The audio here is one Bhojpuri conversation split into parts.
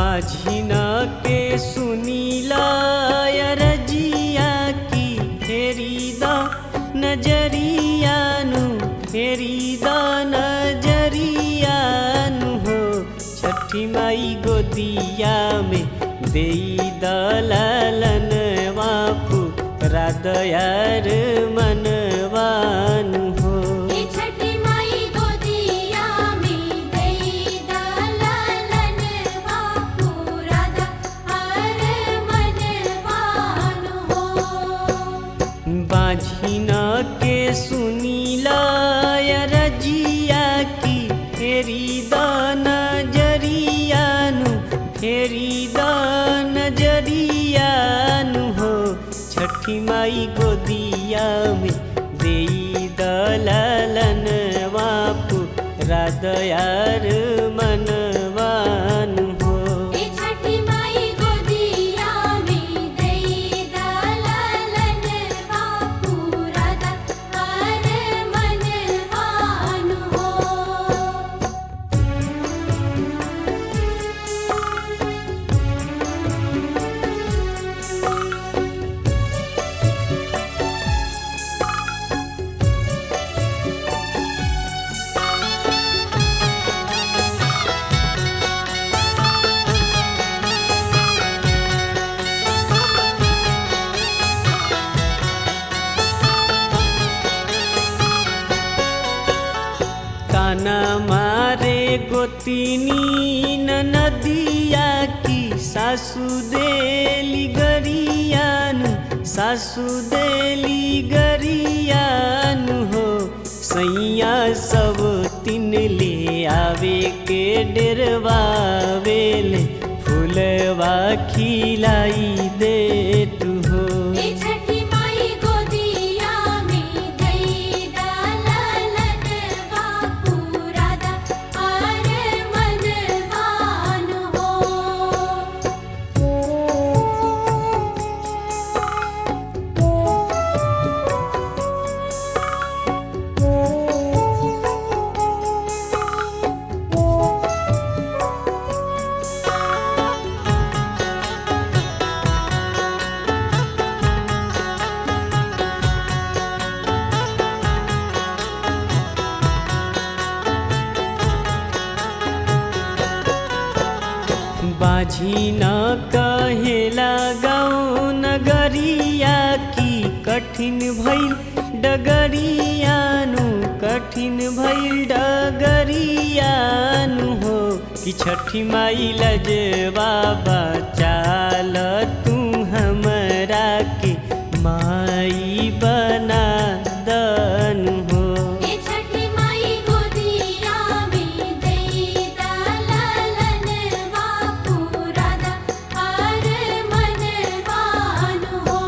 बाझिन के सुनीला रजिया की फेरी द नजरियानु फेरी द नजरियानु हो छठी माई गोदिया में देई दलालन वापू रादयार मनवानु हो हे छठी माई गोदिया में देई दलालन बापू राधा हर मनवान हो बाझिन के सुनीला रजिया की फेरी द नजरियानु फेरी द नजरियानु हो छठी माई गोदिया में देई दलालन वापू रादयार मनवानु हो हे छठी माई गोदिया में देई दलालन बापू राधा हर मनवान हो ताना मारे गोतिनी नदिया की सासु देली गरियानु सासु देली गरियानु हो सैया सब तीन ले आवे के डेरवावेले फूलवा खिलाई दे तू हो हे छठी माई गोदिया में देई दलालन बापू राधा हर मनवान हो बाझी न कहेला गाँव नगरिया की कठिन भइल डगरियानु कठिन भइल डगरियानु हो कि छठी माई लजवा बचाल तू हमरा के माई बना दनु हो हे छठी माई गोदिया में देई दलालन बापू राधा हर मनवान हो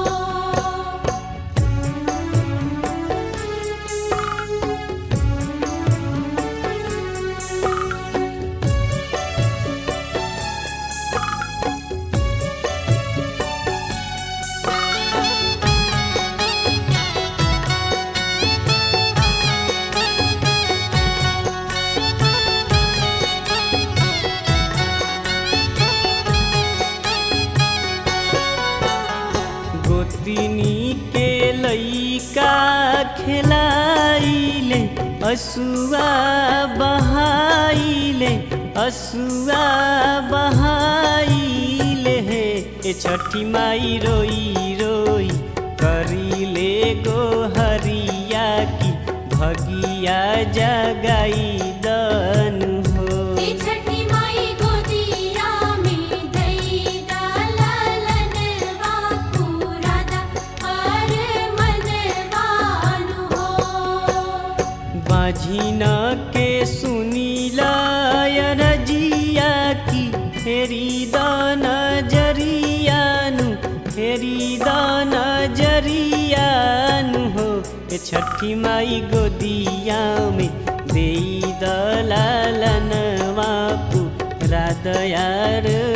गोतिनी के लैका खेलाइले असुआ बहाइले असुआ बहाइले हे ए छठी माई रोई रोई करिले गो हरिया की भगिया जगाई दनु हो हे छठी माई गोदिया में देई दलालन बापू राधा हर मनवान हो बाझिन के सुनीला रजिया की फेरी द नजरियानु फेरी द नजरियानु हो ए छठी माई गोदिया में देई दलालन वापू रादयार